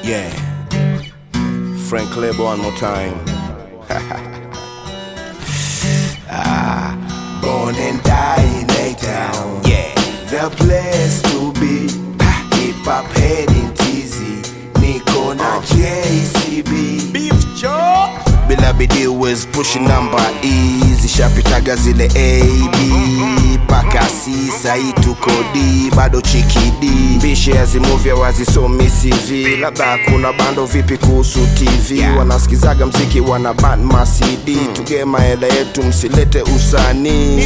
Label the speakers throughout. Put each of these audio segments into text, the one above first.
Speaker 1: Yeah. Frank Label one more time. ah, born and die in A town. Yeah. The place to be. Hip hop heading teasy. Niko na JCB.
Speaker 2: Beef Joe.
Speaker 1: Bila bidii was pushing number E zishapitaga zile AB paka C sahi tuko D bado chikidi mbishe azimuvya wazisomi CV labda kuna bando vipi kuhusu TV yeah. wanasikizaga mziki wana ban ma CD hmm. tugema hela yetu msilete usanii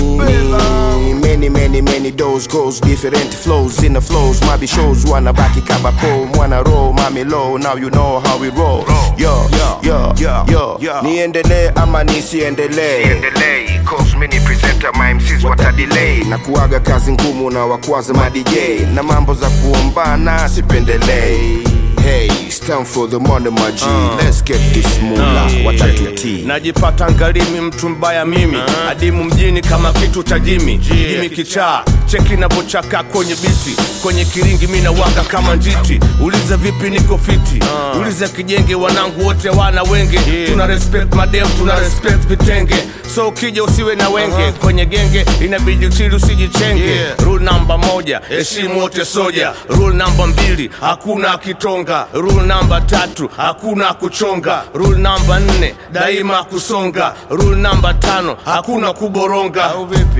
Speaker 1: many many many those goes different flows in the flows mabi shows wanabaki kabapo mwana roll mami low now you know how we roll yo yo yo yo niendelee ama nisiendelee
Speaker 3: Siendelei, cause many presenter my MCs watadelay
Speaker 1: na kuaga kazi ngumu na wakwaza ma DJ na mambo za kuombana sipendelei hey it's time for the money my G let's get this mula watatutii
Speaker 2: najipata ngalimi mtu mbaya mimi adimu mjini kama kitu cha jimi jimi kichaa cheki navochaka kwenye biti kwenye kiringi mina waka kama njiti uliza vipi niko fiti uliza kijenge wanangu wote wana wenge tuna respect madem tuna respect vitenge so ukija usiwe na wenge kwenye genge inabidi uchili usijichenge rule namba moja heshimu wote soja rule namba mbili hakuna akitonga rule namba tatu hakuna kuchonga rule namba nne daima kusonga rule namba tano hakuna kuboronga au vipi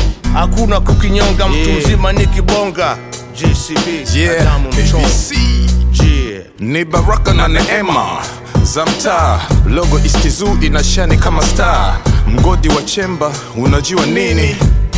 Speaker 2: hakuna kukinyonga mtu mzima ni kibonga GCB
Speaker 4: Yeah,
Speaker 2: Adamu Mchongo.
Speaker 4: ABC
Speaker 2: Yeah.
Speaker 4: ni baraka na neema za mtaa logo istizu inashani kama star mgodi wa chemba unajua nini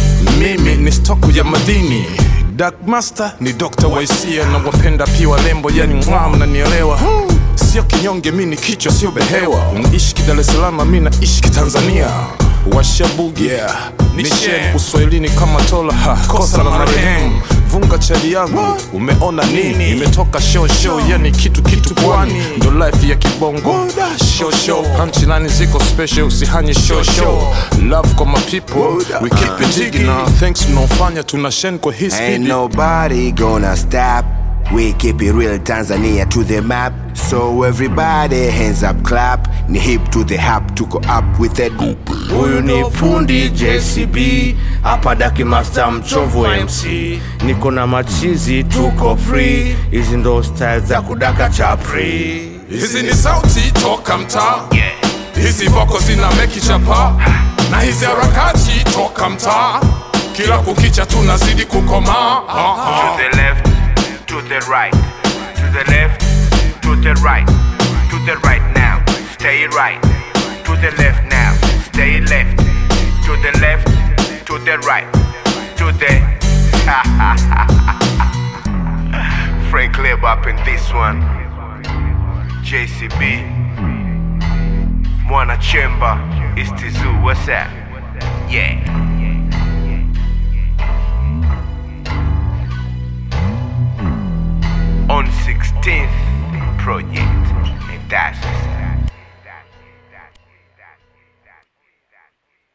Speaker 4: mimi ni stoku ya madini Dark Master ni Dr. Waisia na wapenda pia walembo yani mwa mnanielewa sio kinyonge mi ni kichwa sio behewa unaishi Dar es Salaam mi naishi Tanzania washabugi yeah. ni shem uswahilini kama tola ha, kosa la marehemu vunga chali yangu umeona nini imetoka show show yani kitu kitu pwani ndo life ya kibongo show show punchline ziko special usihanye show show love kwa my people we keep it jigging now thanks mnaofanya tuna shen kwa hii
Speaker 1: Ain't
Speaker 4: speed
Speaker 1: nobody gonna stop. We keep it real Tanzania to the map. So everybody hands up clap. Ni hip to the hap tuko up with it.
Speaker 2: huyu ni fundi JCB hapa Daki Master mchovu MC niko na machizi tuko free hizi ndo style za kudaka chapri
Speaker 4: hizi ni sauti toka mtaa hizi voko zina meki chapa na hizi harakati toka mtaa kila kukicha tunazidi kukomaa Ah,
Speaker 3: To
Speaker 4: ah.
Speaker 3: the left, to the right To the left, to the right To the right now, stay right To the left now, stay left To the left, to the right To the Frank Leb up in this one JCB Mwana Chemba Istizu, what's that? Yeah on 16th project and that's